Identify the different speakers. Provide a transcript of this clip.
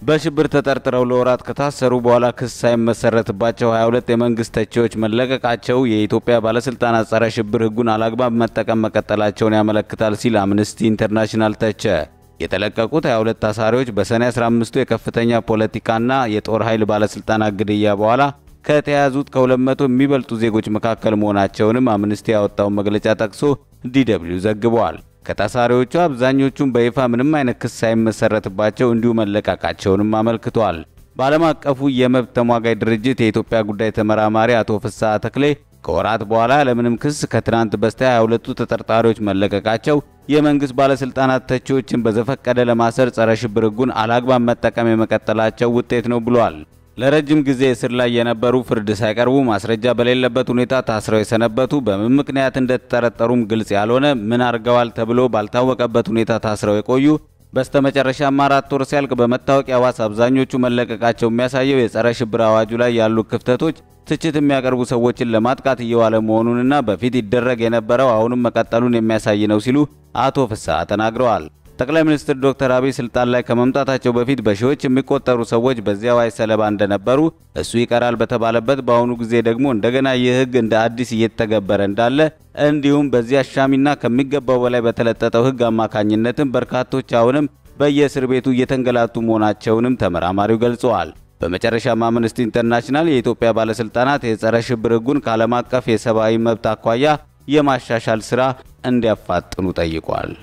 Speaker 1: በሽብር ተጠርጥረው ለወራት ከታሰሩ በኋላ ክስ ሳይመሰረትባቸው 22 የመንግስት ተቺዎች መለቀቃቸው የኢትዮጵያ ባለስልጣናት ጸረ ሽብር ሕጉን አላግባብ መጠቀም መቀጠላቸውን ያመለክታል ሲል አምነስቲ ኢንተርናሽናል ተቸ። የተለቀቁት 22 ታሳሪዎች በሰኔ 15ቱ የከፍተኛ ፖለቲካና የጦር ኃይል ባለስልጣናት ግድያ በኋላ ከተያዙት ከ200 የሚበልጡ ዜጎች መካከል መሆናቸውንም አምነስቲ ያወጣውን መግለጫ ጠቅሶ ዲደብሊው ዘግበዋል። ከታሳሪዎቹ አብዛኞቹም በይፋ ምንም አይነት ክስ ሳይመሰረትባቸው እንዲሁ መለቀቃቸውንም አመልክቷል። በዓለም አቀፉ የመብት ተሟጋይ ድርጅት የኢትዮጵያ ጉዳይ ተመራማሪ አቶ ፍስሐ ተክሌ ከወራት በኋላ ያለምንም ክስ ከትናንት በስቲያ 22ቱ ተጠርጣሪዎች መለቀቃቸው የመንግስት ባለስልጣናት ተቺዎችን በዘፈቀደ ለማሰር ጸረ ሽብር ሕጉን አላግባብ መጠቀም የመቀጠላቸው ውጤት ነው ብሏል። ለረጅም ጊዜ እስር ላይ የነበሩ ፍርድ ሳይቀርቡ ማስረጃ በሌለበት ሁኔታ ታስረው የሰነበቱ በምን ምክንያት እንደተጠረጠሩም ግልጽ ያልሆነ ምን አድርገዋል ተብሎ ባልታወቀበት ሁኔታ ታስረው የቆዩ በስተመጨረሻም አራት ወር ሲያልቅ በመታወቂያ ዋስ አብዛኞቹ መለቀቃቸው የሚያሳየው የጸረ ሽብር አዋጁ ላይ ያሉ ክፍተቶች ትችት የሚያቀርቡ ሰዎችን ለማጥቃት እየዋለ መሆኑንና በፊት ይደረግ የነበረው አሁንም መቀጠሉን የሚያሳይ ነው ሲሉ አቶ ፍስሐ ተናግረዋል። ጠቅላይ ሚኒስትር ዶክተር አብይ ስልጣን ላይ ከመምጣታቸው በፊት በሺዎች የሚቆጠሩ ሰዎች በዚያ ዋይ ሰለባ እንደነበሩ እሱ ይቀራል በተባለበት በአሁኑ ጊዜ ደግሞ እንደገና ይህ ሕግ እንደ አዲስ እየተገበረ እንዳለ እንዲሁም በዚህ አሻሚና ከሚገባው በላይ በተለጠጠው ሕግ አማካኝነትም በርካቶች አሁንም በየእስር ቤቱ እየተንገላቱ መሆናቸውንም ተመራማሪው ገልጸዋል። በመጨረሻም አምነስቲ ኢንተርናሽናል የኢትዮጵያ ባለስልጣናት የጸረ ሽብር ሕጉን ከዓለም አቀፍ የሰብአዊ መብት አኳያ የማሻሻል ሥራ እንዲያፋጥኑ ጠይቋል።